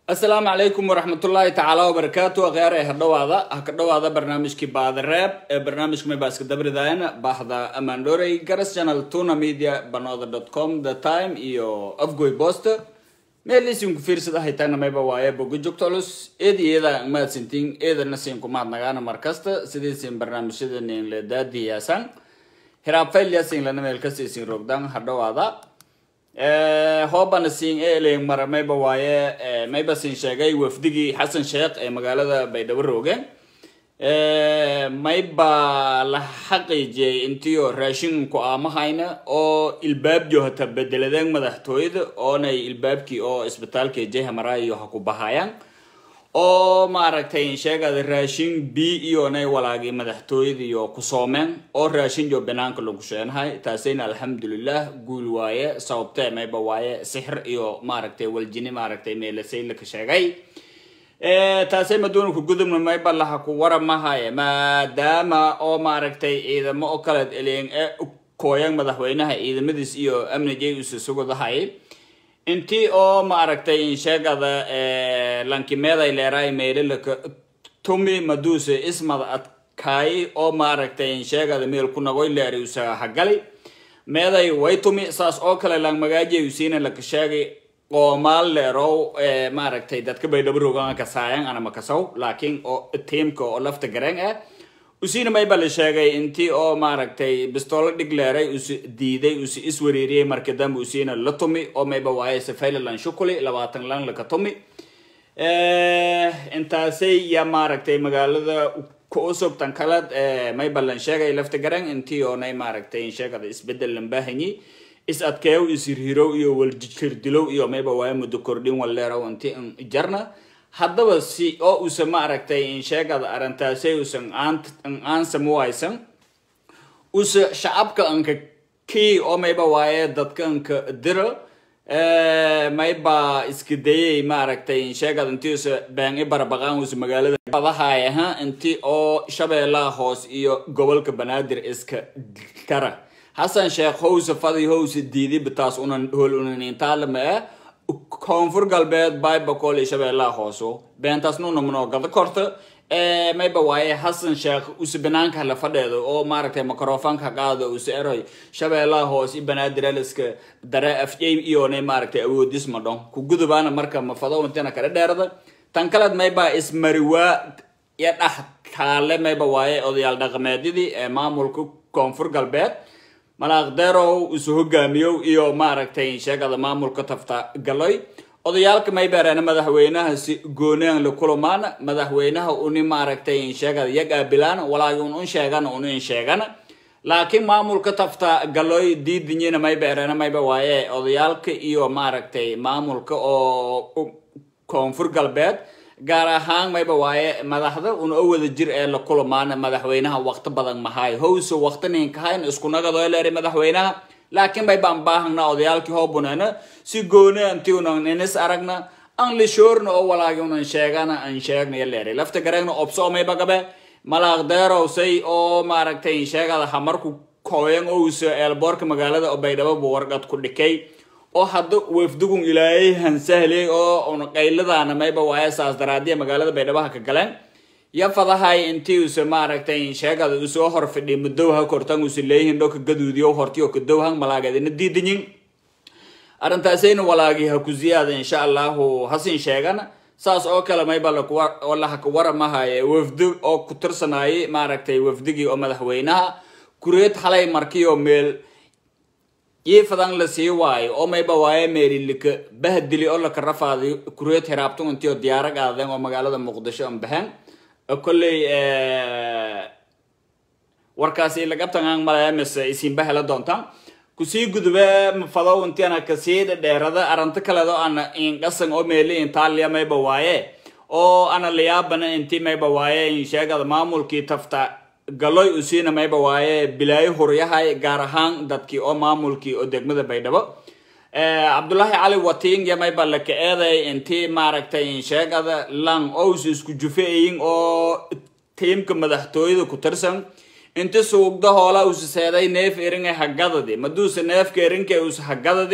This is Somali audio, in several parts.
asalaamu calaykum waraxmatullaahi tacaala wabarakaatu akhyaar ee hadhowaada ha ka dhowaada barnaamijkii baadareeb ee barnaamijka may baa iska dabridaayan bahda amandorey garas channel tuna media banooda dot com the time iyo afgoy post meel isinku fiirsada haytaana mayba waaye bogo joogto culus eed iyada mahadsantiin eedana siinku mahadnagaana markasta sidiisin barnaamijyadan le daadiyaasan hiraabfaylyasin lana meel kasta isin rogdan hadhowaada hoobana siin eelen mara mayba waaye mayba siin sheegay wafdigii xasan sheekh ee magaalada baydhabo rooge mayba la xaqiijiyay intiyo raashinku aamahayna oo ilbaabjo hata bedeladeen madaxtooyada oonay ilbaabkii oo isbitaalka jehamarayo ha ku bahayaan oo maaragtay sheegada raashin b iyonay walaagii madaxtooyada iyo ku soomeen oo raashin jo banaanka lagu sheenahay taasayna alxamdulilah guul waaye sababtee mayba waaye sixir iyo maaragtay waljini maaragtay meelasay laka sheegay taasay madoonku gudubna mayba laha ku waramahaye maadaama oo maaragtay ciidamo oo kaleed eleen ee kooyan madaxweynaha ciidamadiis iyo amnijay usa sugadahay intii oo maaragtay sheegada lankimeeday leeraay meelilaka tumi maduse ismad adkaay oo maaragtay sheegada meel ku nagoy leeri usa hagali meeday way tumi saas oo kale lang magaajay usiina laka sheegay qoomaal leerow maaragtay dadka baydhabo rogaan kasaayan anama kasaw laakiin oo tiimka oo lafta gareen ah usiina mayba la sheegay intii oo maaragtay bistoolo dhig leeray us diiday us iswariiriyay marka dambe usiina la tumi oo mayba waaye safaylalan shukuli labaatan lan laka tumi intaasay ya maaragtay magaalada kuusubtan kalad mayba lan sheegay lafta garan intii oonay maaragtay sheegada isbedel lan baahanyi is adkeew ishirhirow iyo waljirdilow iyo mayba waaye muddo kordhin walleeraw inti jarna haddaba si oo usa maaragtay insheegada arrintaasay usan aansamuwaysan usa shacabka anka kii oo mayba waaye dadka anka dira mayba iska dayay maaragtay insheegada intii usa been i barbaqaan usa magaalada badahaay aha intii oo shabeellaha hoos iyo gobolka banaadir iska kara xasan sheekh howsa fadi howsa diidi bitaas unan hol unanintalama ah koonfur galbeed baybacol iyo shabeellaha hooso beentaas nuna manoogada korta mayba waaye xasan sheekh use banaanka la fadheedo oo maaragtay microfonka qaado use eroy shabeellaha hoos i banaadiraliska dare afjay iyonay maaragtay awoodis ma dhon ku gudubaana marka mafado intina kala dheerada tan kaleed mayba ismariwaa iyo dhax taale mayba waaye odayaal dhaqameedyadii ee maamulka koonfur galbeed malaaqderow isu hogaamiyow iyo maaragtay sheegada maamulka tafta galoy odayaalka maybereena madaxweynaha si goonean la kulumaana madaxweynaha uni maaragtay sheegada yagaabilaana walaagi un un sheegana un in sheegana laakiin maamulka tafta galoy diidinyina maybereena mayba waaye odayaalka iyo maaragtay maamulka oo koonfur galbeed gaar ahaan mayba waaye madaxda un oo wada jir ee la kulamaana madaxweynaha waqti badan mahaay howse waqti ninkahayn iskunagadoo leeri madaxweynaha laakiin bay baan baahana odayaalkii hoobuneena si gooni anti unan inis aragna an lishoorna oo walaagi unan sheegana an sheegnayo leeri lafta gareegna obso mayba gabe malaaqdeerow say oo maaragtay sheegada hamarku kooyan owse eelboorka magaalada oo baydhabo bu warqad ku dhikay oo hadda wafdigun ilaayay hansahley oo un qayladaana mayba waaye saas daraadiya magaalada baydhabaha ka galeen ya fadahay intii use maaragtay sheegada usoo hor fidhi mudowha kortan use leeyihin dhoka gaduudiyo hortiyo kadowhan malaageedina diidanyin arrintaasayna walaagi ha ku ziyaada insha allahu hasin sheegana saas oo kale mayba oo lahaka waramahaye wafdi oo ku tirsanayay maaragtay wafdigii oo madaxweynaha kureed xalay markiyo meel yifadan la sii waayo oo mayba waaye meerilika bahdili oo laka rafaaday kureed hiraabtun intii oo diyaara qaadeen oo magaalada muqdisho an baxeen kolley warkaasi lagabtan aan malaya mise isinba hela doontaan kusii gudube mafadow intiana kasii dheerada arinto kaledo ana inqasan oo meeli intaaliya mayba waaye oo ana layaabana intii mayba waaye insheegada maamulkii tafta galoy usiina mayba waaye bilaayo huryahay gaar ahaan dadkii oo maamulkii oo degmada baydhabo cabdullaahi cali wating ya mayba laka eeday intii maaragtay sheegada lang ous isku jufeeyin oo tiimka madaxtooyada ku tirsan inti suugda hoola usa seeday neef eringa hagadadi maduuse neefka erinka usa hagadadi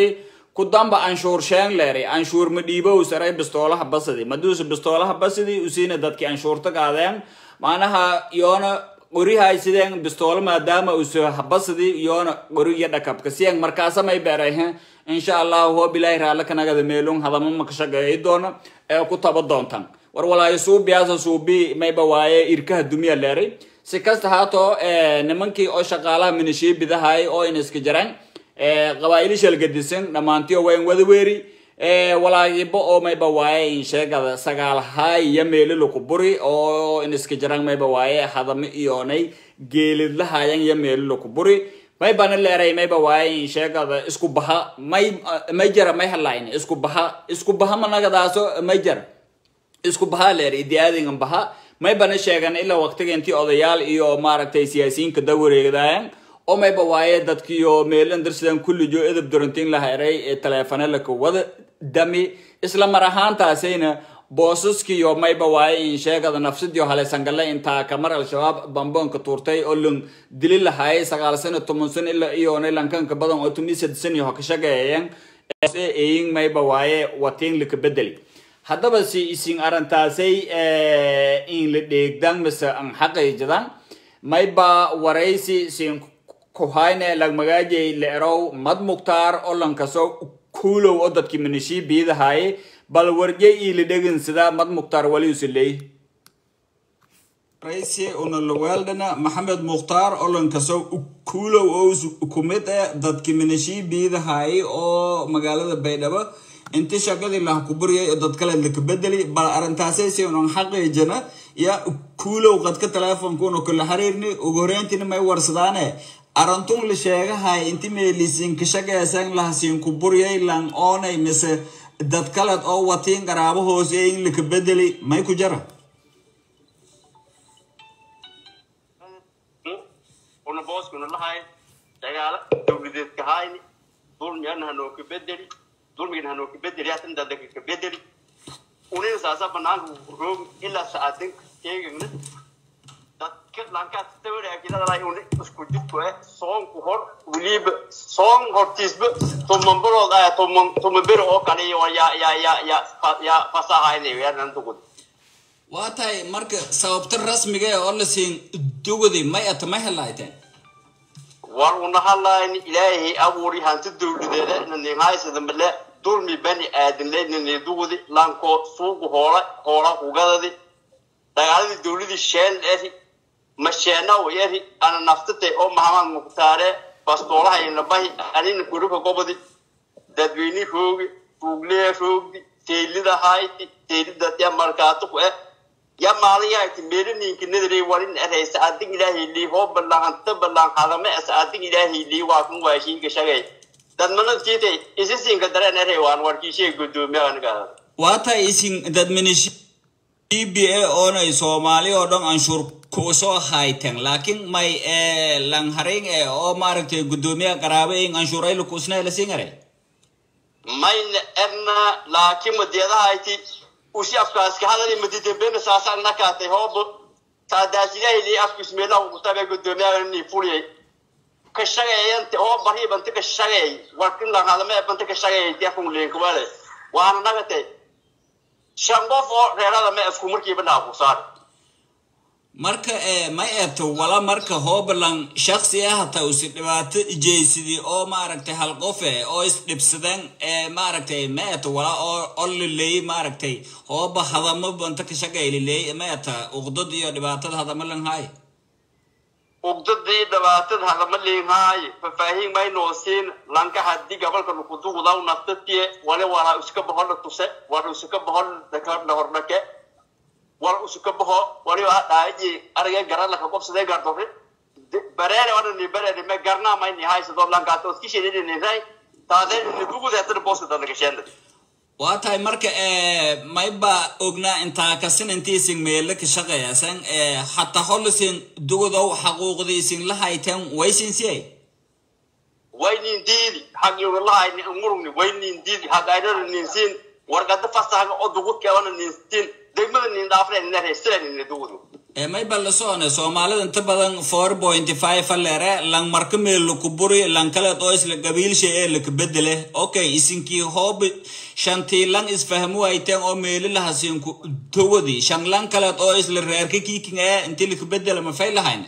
ku damba anshuur sheen leeri anshuur ma dhiibow saray bistoolaha basidi maduusa bistoolaha basidi usiina dadki anshuurta qaadeen macnaha yoona qorihay sideen bistoolo maadaama uso habasidi yoona qori iyo dhakabka siyeen markaasa may beerayhe insha allahu hoob ilaahi raalla kanagada meelun hadama maka shaqeeyi doona ee ku taba doontan war walaayo suubiyaasa suubi mayba waaye irkaha dumiya leeri si kasta haatoo nimankii oo shaqaalaha minishiibidahay oo in iska jiraan qabaa'ili shalgadisan dhammaantiyo wayn wada weeri walaagibo oo mayba waaye in sheegada sagaalhay iyo meelilo ku buri oo in iska jiraan mayba waaye hadame iyoonay geelidlahayan iyo meelilo ku buri may bana leeray mayba waaye in sheegada isku baha may may jara may halayn isku baha isku baha managadaasoo may jara isku bahaa leer idiaadingan baha may bana sheegan ilaa waqtiga intii odayaal iyo maaragtay siyaasiyiinka da wareegdaayan oo mayba waaye dadkiyo meelan darsidan kullijo edab durantiin la heray ee taleefane laka wada dami isla mar ahaantaasayna boosaskiyo mayba waaye in sheegada nafsidio haleysangale intaa kamar al-shabaab bamboonka tuurtay oo lan dili lahaayay sagaal sano toban sano ilaa iyoonay lankanka badan oo tumisad saniho ka shaqeeyeen eeyin mayba waaye watiin laka bedeli haddaba si isin arrintaasay in la dheegdan mise an xaqayjadan mayba waraysi sin kuhayne lagmagaajay leerow mad muktaar oo lankaso kuulow oo dadki minishii biidahaye bal warjay ila dhegin sida mad muktaar waliusi leey raysi una laweeldhana maxamed mukhtaar oo lankaso kuulow oo kumid eh dadki minishii biidahaye oo magaalada baydhabo inti shaqadii laha ku buryay oo dad kale laka bedeli bal arrintaasay si unan xaqiijana ya kuulow qadka teleefonkuna kula xiriirni ugu horeyntina may warsadaane arintun la sheegahay inti meelisin ka shaqeysan lahasiin ku buryay lan oonay mise dad kaled oo watiin qaraabo hoose in laka bedeli may ku jara una booskuna lahay dagaala dowladeedka hayni dulmiyana hanoo ka bedeli dulmigan hanoo ka bedeli haatan dadaka ka bedeli unina saasa banaanka roog ilaa saadan keegagna dadka lankaas tawaraakidadalay una isku jidku eh soonku hor weliba soon hortiisba tumanbarood ah tuman tumanbero oo kale iyo yaa yaa yaa yaa yaa fasahaynayo yaanan dugud waa tahay marka sababta rasmiga ee oo la siin dugudi may ata may helayteen war una hadlayni ilaahay abuuri hanti dowladeeda nanihaaysada male dulmi bani aadanle nanidugudi lanko suuqu hoola hoola ugadadi dagaaladii dowladii sheen eri masheena eri ana naftate oo mahamad mukhtaare bastoolaha inabahi anina guruka gobodi dadweyni roogi ruuglee roogdi teylida hayti teylidadya markaatu ku eh ya maalin yahayti meelaninka nadarey warin eraysa adig ilaahay lii hoo ballan anta ballan hadame as adig ilaahay lii waa kun waashiinka shagay dadmana tiitay isisinka dareen eray waan warkiishay gudoomiya aniga waa tahay isin dadminish b a oonay soomaali oo dhan anshuur kuusoo hayten laakiin may langharing e oo maaragtay gudoomiyaha qaraabo in anshuurayla kuusna la siin aray mayna erna laakiin madiyadahayti usi afkaaska hadali madidambena saasaan nakaatay hoobo saadaasilahi lii afkismeelaha kutabe gudoomiyaha ni fuliyay ka shaqeeyante oo bari banta ka shaqeey warkin la hadame banta ka shaqeey tiafun leenka wale waana nagatay shan qof oo reerada ma isku markiiba dhaafu saar marka ma eebto wala marka hoobalan shaksi ah hataa usi dhibaato jeysidii oo maaragtay hal qofe oo isdhibsadeen maaragtay ma eebto wala oo oo lileeyey maaragtay hooba hadamo banta ka shaqeey lileeyey ma eebta uqdad iyo dhibaatada hadama lan haay ugdadii dhibaatada hadama liinhaaye fafaahiin maynoo siin lanka haddii gabalka nukudugudaw naftatiye wale wala iska bohola tuse wala iska bohol la hordhake wala usuka boho waliba dhaaji ariga garala ka qobsadee gardore bareere wana ni bareere me garna may ni haysado lankaato iski shidini ni ray taadeen ni dugudeetana booska dadaka sheenda waa tahay marka mayba ognaa intaa kasin intiisin meelo ka shaqeeyasan hataa holisin dugudow xaquuqdiisin la hayteen waysin siyay waynin diidi xaqiiqa lahayni umurugni waynin diidi haqaynana ninsiin warqada fasahaga oo dugudkeebana ninsiin degmada nin dhaafreen ina reystireen ina dugudu ee may balla socone soomaalida inta badan four point five aleere lang marka meel laku buri lang kaleed oo isla qabiilsha ee laka bedele okay isinkii hoob shantii lang isfahmu ayteen oo meeli lahasiinku towadi shan lang kaleed oo isla reerka kiiking ee intii laka bedela ma fay lahayne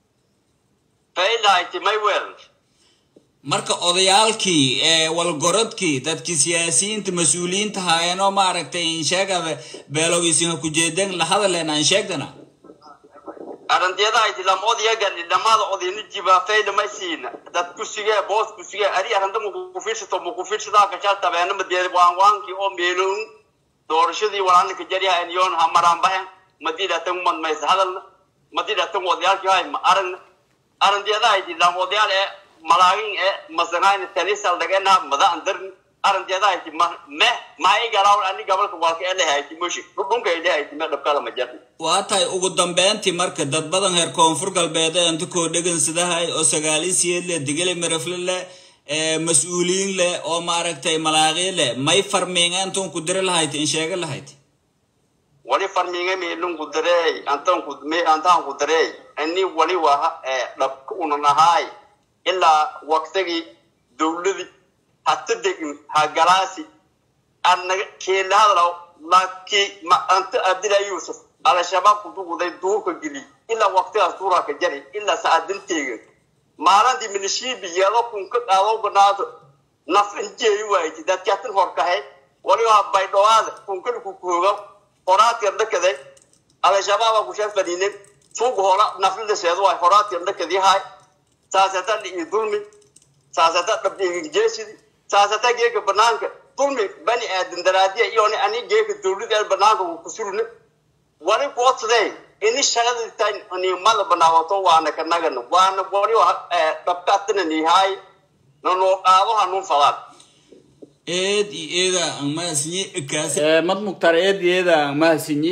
faylahayti may wel marka odayaalkii ee walgorodkii dadkii siyaasiyiinta mas-uuliyiinta haayeenoo maaragtay insheegada beelogisiinha kujeedeen la hadaleen aan sheegdana arantiyadahayti lam odyagali dhamaada odayna jibaa fayla may siina dad kusigee boos kusigee ari aranta mukufiirsato mukufiirsadaa kashaa tabeena madee waanwaankii oo meelown doorashadii walaaninka jaryahayn yoon hamaraan bahen madidhatan madmaysa hadalna madidhatan odayaalkii hay ma aragna arantiyadahayti lam odayaal ee malaagin ee masanayna tanisal dhagena mada andarni arantiyadahayti ma me maai garawl ani gabalka walka ee lehayti mushi dhudhunka ay lehayti me dhabkada ma jarni waa tahay ugu dambeyntii marka dad badan heer koonfur galbeed ee inta koo dhegan sidahay oo sagaalisiyeed leh digili mirafle leh ee mas-uuliyiin leh oo maaragtay malaaqii leh may farmiingeentun ku diri lahayd in sheega lahayd wali farminga meelun ku dareey antan ku me antan ku dareey ani wali waa ee dhabka una nahay ilaa waqtigi dawladi hatta degin ha galaasi annaga keelahadlaw laki ma anta abdila yusuf ala shabaab ku duguday duurka geli ilaa waqtigaas duuraa ka jari ilaa saacadinteega maalintii milishiibi yeedo kun ka qaado ganaado naf injeeyi waaydi dadkaatin horkahay waliba baydhowaada kunkana ku kooga horaadkan dhakaday ala shabaaba ku shan fadhiinin suuq hora naflida seedo waay horaadkan dhakadii haay saasata dhi'i dulmi saasata dhabdhiigin jeesidi saasata geeka banaanka dulmi bani aadan daraadiya iyoni ani geeka dawlada banaanka ku surne wali kuotsaday ini shaqada nimada banaawato waana kanagana waana wali dhabkaatana nihaay nanoo qaado hanun fadaan eed iyo eeda aan mahadsinyi kaas mad muktar eed iyo eeda aan mahadsinyi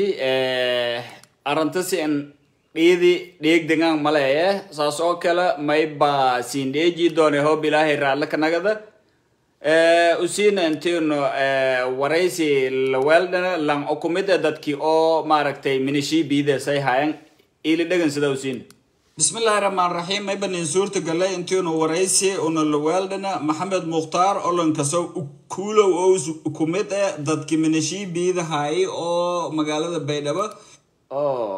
arantasi an dhiidi dhiig degaan maleeye saas oo kale mayba siin dheeji doone hoob ilaahay raalle kanagada usiina intino waraysi laweeldhana lang okumida dadkii oo maaragtay minishii biidesay hayan ili dhegan sida usiina bismillahi raxmaan raxiim maybanin suurta galay intiinu waraysi una laweeldhana maxamed mukhtaar olankaso kuulow oo kumid eh dadkii minishii biidahaayay oo magaalada baydhabo oo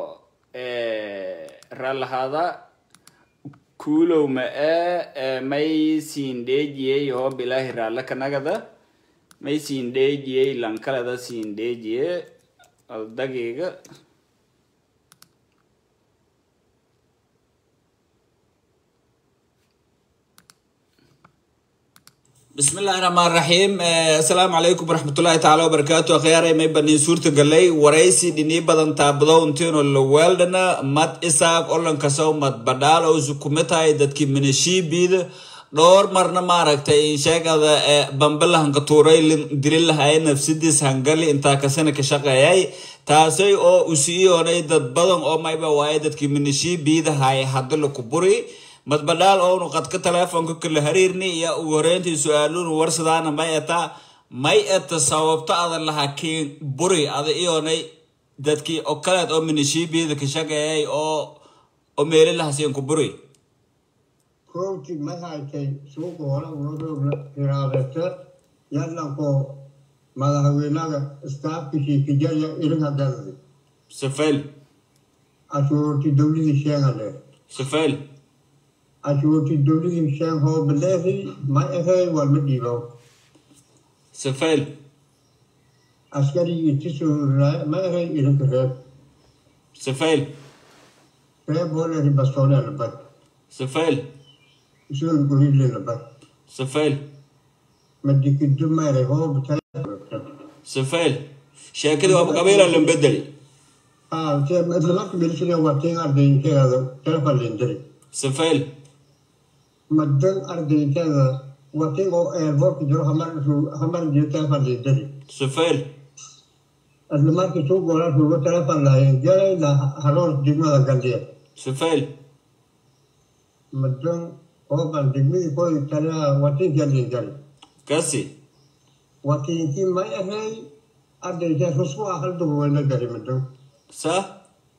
raalahaada kuulow ma ee may siin dheejiyey hoob ilaahi raalle kanagada may siin dheejiyey lankalada siin dheejiye aldagiga بسم الله الرحمن الرحيم السلام عليكم ورحمة الله تعالى وبركاته أخياري ما يبني سورة قلي ورئيسي ديني بدن تابدو انتينو اللوالدنا مات إساق أولن كسو مات بدال أو زكومتاي دادكي من الشي بيد دور مرنا ماركتا إن شاكا بمبلا هنكا توري دليل هاي نفسيديس هنغالي انتا كسانا كشاقا ياي تاسي أو أسيوني داد بدن أو ما يبا واي دادكي من الشي بيد هاي حدلو كبوري madbadhaal oonu qadka teleefonka kala hariirni iyo ugu horeyntii su-aaluun warsadaana may eta may eta sababto ada lahaa kiin buri ada iyonay dadkii oo kaleed oo minishiibiyada ka shaqeeyay oo oo meeli lahasiin ku buri kowti maxaatay suuqa hore uga iraadata yadlanko madaxweynaga istaafkishii kijaya irinka galdi safel ashuurti dawladii sheegale safel ashuurti dawladii sheeg hoo baleehi ma ahey walma dhiibo safel askarigii tisuraa ma ahey irinka reeb safel reeb holeri bastoole labad safel isul gurile labad safel madikidu mayre hoo bitay safel sheekadii waaba qabiila lan bedeli ah isla marka milishiga watiin ardayinkeeda telefon lindiri safel madan ardayinkeeda watiin oo airportka jiro hamar hamar jiro telefon lindiri safel isla markii suu goola suugo telefon lahayn galayna haroor degmada galdiya safel madan ooban degmadii koy taliya watiinkaa lindiri kasi watiinkii may ahay ardayinkeed rusku ah hal dugu wayna gari madan sa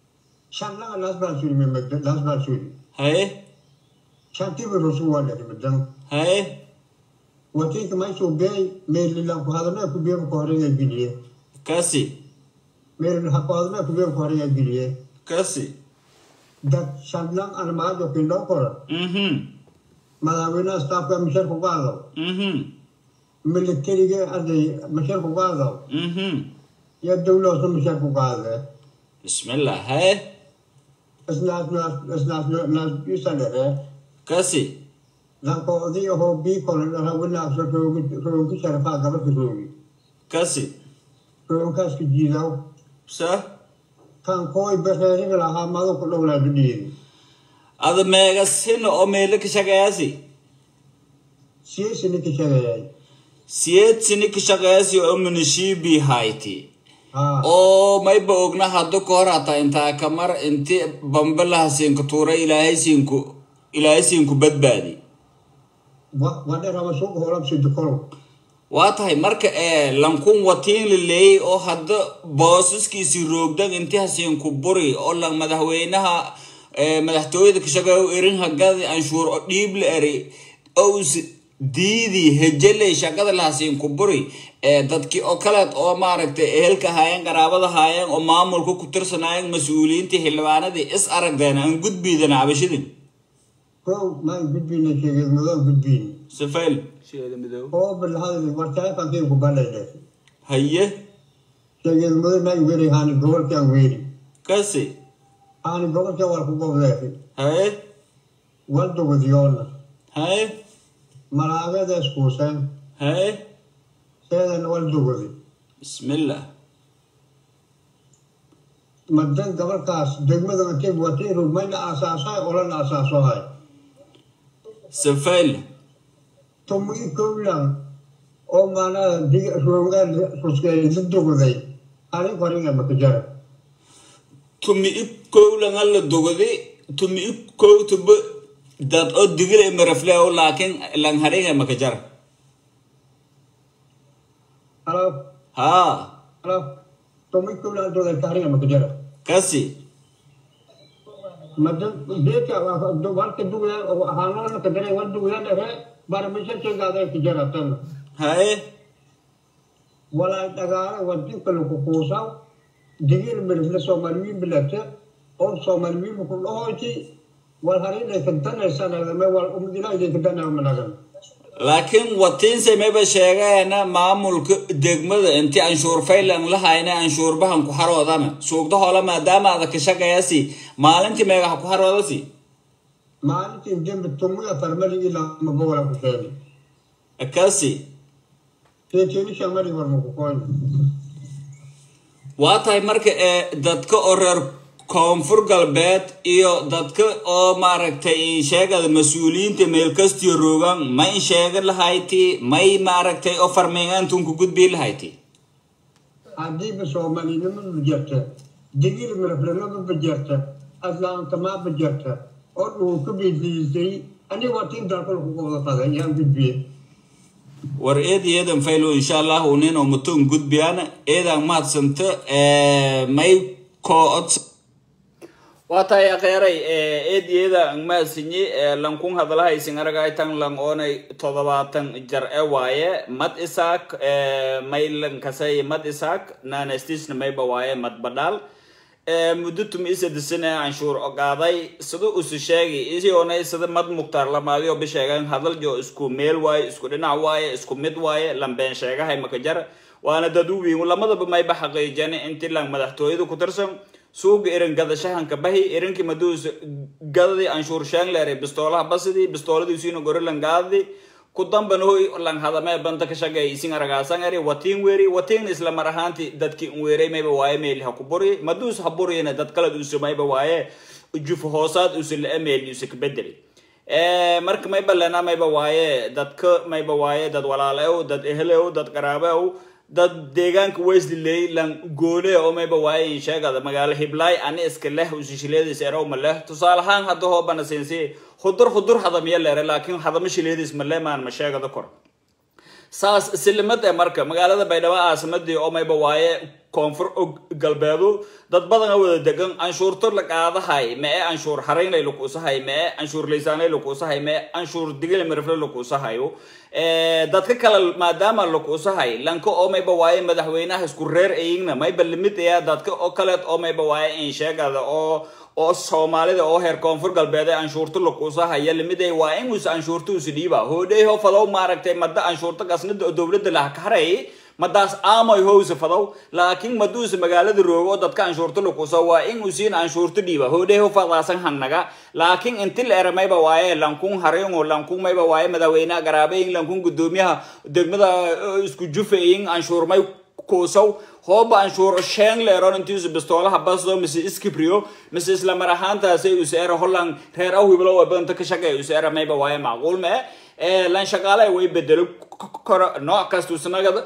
shanlaga las baa suri madan las baa suri haye shantiba rosu wala madan haye watinka may soo beey meelilan ku hadana ku beey ku horeeya giliye kasi meelin ha ku hadana ku beey ku horeeya giliye kasi dad shanlang an maajo kindo kora mhm madaxweynaha staafka mishar ku qaado mhm militariga arday mishar ku qaado mhm iyo dawladda mishar ku qaade bismillah haye isnaas naas isnaas naas isalere kasi lanko odi ho bi kola na wina so rogi rogi sharafa gaba ki rogi kasi rogi kas ki jidaw sa kan koy beheri la ha mado ko dawla dudi ada meegasin oo meelo ka shaqeeyasi siye sini ki shagay siyeed sini ka shaqeeyasi oo munishibi hayti ha oo mayba ogna hadda ka hor hataa intaa kamar inti bambalaha siinku tuuray ilaahay siinku ilaahay siinku badbaadi wa wada rawa so ko horam sidu kolo waa tahay marka ee lankun watiin la leeyay oo hadda boosaskiisii roogdan inti hasiinku buri oo lan madaxweynaha ee madaxtooyada ka shaqeeyo erin hagadi anshuur oo dhiib la eri ous diidi hejeley shaqada la hasiinku buri ee dadkii oo kaleed oo maaragtay ehelka haayeen qaraabada haayeen oo maamulka ku tirsanaayeen mas-uuliyiintii xildhibaanadii is aragdeen aan gudbiidana cabashidin ko ma gudbina shegay mudan gudbin safayl sheeda midow oo bilhada wartaa kan ku balay haye shegay mudan ma weri hani gobol kan weri kasi hani gobol kan war ku gobol haye wal do gudiyona haye malaagada iskuusan haye seedan wal do gudi bismillah madan gobolkaas degmada intay watay rugmayna aasaasay olan aasaasohay safayl tumi kowlan oo maanaa dig ruugaan ruskay duduguday ani koringa makajara tumi i kowlanga la dogodi tumi i kowtuba dad oo digila imarafleo laakin lang haringa makajar halo ha halo tumi kowlan doday karinga makajara kasi madan beeka warka duguya hanona kadare wal duguya dhere barmishan chegada kajara tan haye wala dagaala wadin kale ku kuusaw digir mirfle soomaaliyi bilate oo soomaaliyi ku dhahoyti wal harinay kadanaysanadame wal umdinayday kadanamanagan laakiin watiinse mayba sheegaena maamulka degmada inti anshuur faylan la hayna anshuurbahan ku haroodana suugda hole maadaama ada ka shaqeeyasi maalintii meegaha ku haroodasi maalintii dembi tumuya farmali ilaa mabola ku sheegi kasi teeteni shamali war makukoyn waa tahay marka ee dadka oo reer koonfur galbeed iyo dadka oo maaragtay sheegada mas-uuliyiinta meel kastiyo roogaan ma in sheega lahayti may maaragtay oo farmeegaantunku gudbii lahayti hadiiba soomaalinimo bajarta digir mirflenama bajarta aslaamtama bajarta oo dhulka bidliisay ani watin dalkal ku qobda qaday yaan gudbiye war eed eedan faylo insha allah unin oo muton gudbiyana eedan mahadsanta may kood waa tahay akheeray eediyada angmaasinyi lankun hadalahaysin aragaytan lang oonay todobaatan jar e waaye mad isaak may lankasay mad isaak naanastisna mayba waaye mad badhaal muddo tumi isadisine canshuur ogaaday sida usu sheegi isioonay sida mad muktaar lamaadi oo bisheegan hadal jo isku meel waaye isku dhinac waaye isku mid waaye lambeen sheegahay makajar waana dad u wiin lamadaba mayba xaqiijani inti lang madaxtooyada ku tirsan suuga irin gadashahanka bahi irinkii maduus gadadii anshuur sheengleere bistoolaha basidii bistooladiisiina gorilan gaadadi ku dambana hoy lang hadamee banta ka shagay isin aragaasan eri watiin weeri watiinna isla mar ahaanti dadkii weeray mayba waaye meel ha ku buri maduus ha buriyana dad kala usu mayba waaye juf hoosaad usu la meel usu ka bedeli marka mayba lena mayba waaye dadka mayba waaye dad walaalew dad ehlew dad qaraabew dad deegaanka wesley lan goole oo mayba waaye sheegada magaalo hiblaay ani iska leh usishileedis erow ma leh tusaale ahaan hadda hoobana siinsi hudur hudur hadamiya leere laakiin hadama shileedis ma le maan ma sheegada kor saas silimad ee marka magaalada baydhabo aasimadii oo mayba waaye koonfur galbeedu dad badan a wada degan anshuurto la qaadahay mee anshuur haraynlay lakuusahay mee anshuur laysaanay lakuusahay mee anshuur digile mirifle lakuusahayo dadka kale maadaama lakuusahay lanka oo mayba waaye madaxweynaha isku reer ayigna mayba limid aya dadka oo kaleed oo mayba waaye in sheegada oo oo soomaalida oo heer koonfur galbeed ee anshuurta lakuusahaya limiday waa inuus anshuurta usi dhiiba hoodheyho fadow maaragtay madda anshuurta gasnida oo dowladda laha ka haray madaas aamay howsa fadow laakiin maduusa magaalada roogo oo dadka anshuurta lakuusa waa in usiin anshuurta dhiiba hoodheyho fadaasan hangnaga laakiin inti la era mayba waaye lankun haringo lankun mayba waaye madaxweynaha garaabeyin lankun gudoomiyaha degmada isku jufayin anshuurmay kuusaw hooba anshuur sheen leeron intiisu bistoolaha basdo mise iskibriyo mise isla mar ahaantaasay useera holland reer awhiblo waa badanta ka shaqeeya useera mayba waaye macquul mee lan shaqaale way bedelo koro nooc kasta usnagada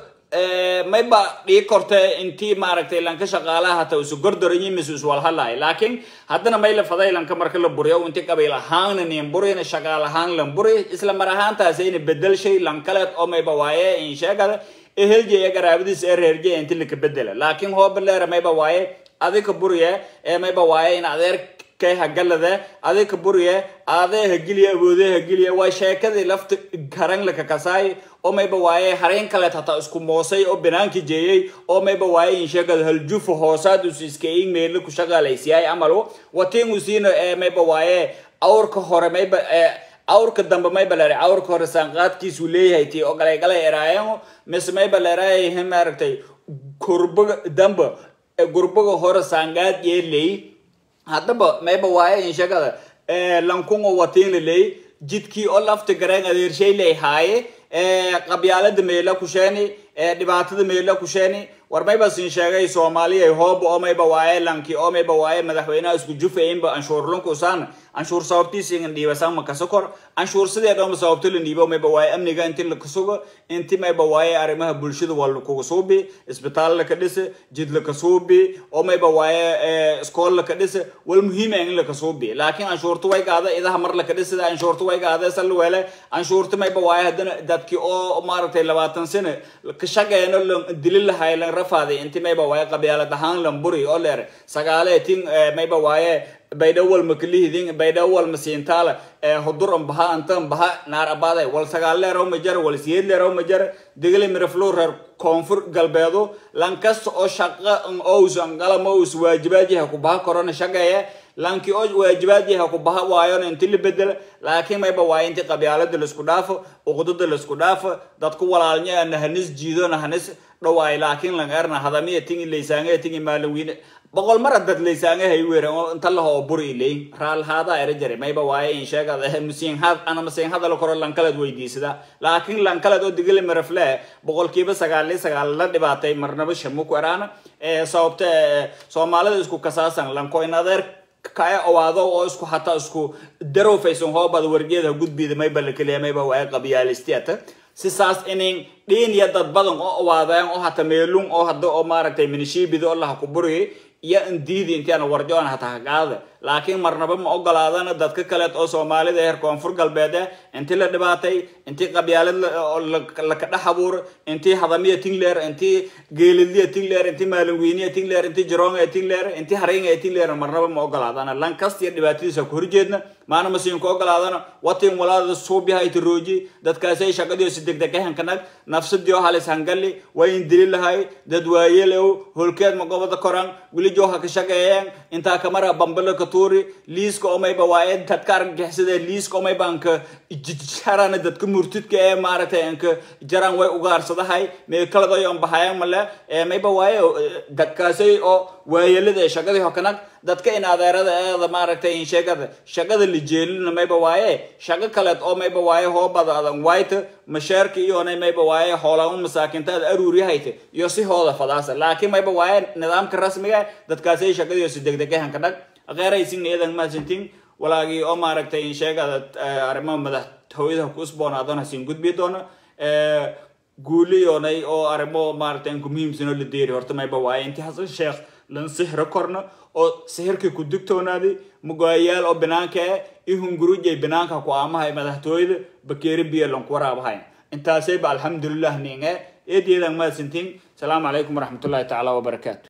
mayba dhii korte intii maaragtay lanka shaqaalaha hata usu gordoranyi mise uswalhalaay laakiin haddana may la faday lanka marka la buriyo inti qabiil ahaanna nin burina shaqaal ahaan lan buri isla mar ahaantaasayna bedel shay lankaleed oo mayba waaye in sheegada eheljeya garaabadiis ee reerjeya inti laka bedela laakiin hoobaleera mayba waaye adika buriye ee mayba waaye in adeer kay hagalade adika buriye aadee hagiliye awoodee hagiliye waa sheekadii lafta garan laka kasaay oo mayba waaye hareen kaleed hataa isku moosay oo banaanka jeeyey oo mayba waaye in sheegada haljufa hoosaad usu iskayin meela ku shaqaalaysiyaay amalu watiin usiina ee mayba waaye awrka hore mayba awrka dambe mayba lere awrka hore saanqaadkiisu leeyahay tii oo galay galay eraayan mise mayba leerayahay maaragtay gurbaga dambe gurbaga hore saanqaad yeeley haddaba mayba waaye in sheegada lankungo watiin leley jidkii oo lafta gareen adeershay ley haaye qabyaalada meela kusheeni dhibaatada meela kusheeni war mayba sin sheegay soomaaliya hooba oo mayba waaye lanki oo mayba waaye madaxweynaha isku jufaynba anshuur lunkusaan anshuur sababtiisa in dhiibasaan ma kasa kor anshuur sidee dhooma sababto la dhiibo mayba waaye amniga inti la kasugo inti mayba waaye arrimaha bulshada waa lakuga suubi isbitaal laka dhise jid laka suubi oo mayba waaye iskool laka dhise wal muhiima in laka suubi laakiin anshuurta way gaada idaha mar laka dhisida anshuurta way gaada sal weele anshuurta mayba waaye haddana dadki oo maaragtay labaatan sano ka shaqeeno dili lahay lan rafaaday inti mayba waaye qabyaalad ahaan lamburi oo leer sagaale tin mayba waaye baydhawal makalihidin baydhawal masiintaala hudur baha antan baha naar abaaday wal sagaal leeraw majar wal siyeed leeraw majar digli miraflo reer koonfur galbeedo lankasta oo shaqa ous angalama ous waajibaadyaha ku baha korona shaqeeye lanki oo waajibaadyaha ku baha waayona inti la bedela laakiin mayba waaye inti qabyaalada laisku dhaafo uqdada laisku dhaafo dadku walaalnya nahanis jiido nahanis dhawaay laakiin lang erna hadamiya tingi laysaanga tingi maalaweyne boqol mar dad laysaanga hay weeran oo inta laho buri ilay raal haada era jare mayba waaye in sheegada musiin had ana musiin hadal koro lankalad weydiisada laakiin lankalad oo digili marafle boqolkiiba sagaal iyo sagaal la dhibaatay marnaba shamu ku eraana sababta soomaalida isku kasaasan lanko in adeer kaya owaado oo isku hataa isku darowfaysan hoobada wargeeda gudbida mayba la keliya mayba waaye qabyaalistiyata sisaas inin dhiin iyo dad badan oo owaadeen oo hata meelun oo hadda oo maaragtay minishiibida oo laha ku buriy iyo indiidi intiana warjoon hataa kaqaada laakiin marnaba ma ogolaadana dadka kaleed oo soomaalida heer koonfur galbeed eh intii la dhibaatay intii qabyaalad laka dhex abuur intii hadamiya tingleer intii geelidliya tingleer intii maalinweyniya tingleer intii jaroonga tingleer intii haringa tingleer marnaba ma ogolaadana lankasta iyo dhibaatadiisa ku horjeedna maana masiinku ogolaadana watin walaada suubyaha itirooji dadkaasay shaqadiisu degdegahankanag nafsadii oo halis hangali wayn dili lahay dad waayelew holkeed ma gobada koran wilijo ha ka shaqeeyeen intaa kamara bambalo ka tuuri liiska omayba waaye dadka argagixisada liiska omayba anka jarana dadka murtidka ee maaragtay anka jaran way ugaarsadahay meekaladayo bahayan male mayba waaye dadkaasay oo waayelada shaqadii hokanag dadka in adeerada eeda maaragtay in sheegada shaqada la jeelina mayba waaye shaqo kaleed oo mayba waaye hoobada adan white masheerka iyona mayba waaye hoolama masaakintaada aruuriyahayte iyo si hooda fadaasa laakiin mayba waaye nidaamka rasmiga dadkaasay shaqadiisu degdegahanka dhag qeeraysin iyadan maasintin walaagii oo maaragtay in sheegada arrimaha madaxtooyada ku usboonaadona siin gudbi doono guuliyoonay oo arrimo maaragtay ku muhiimsanoo la deeri horta mayba waaye intii hasan sheekh lan sihro korna oo sihirkii ku digtoonaaday mugaayaal oo banaanka eh ihungurujay banaanka ku aamahay madaxtooyada bakeeri biyo lanku waraabahay intaasayba alxamdulilah ninge eedeedan maasintin asalaamu calaykum waraxmatullahi tacaala wabarakaatu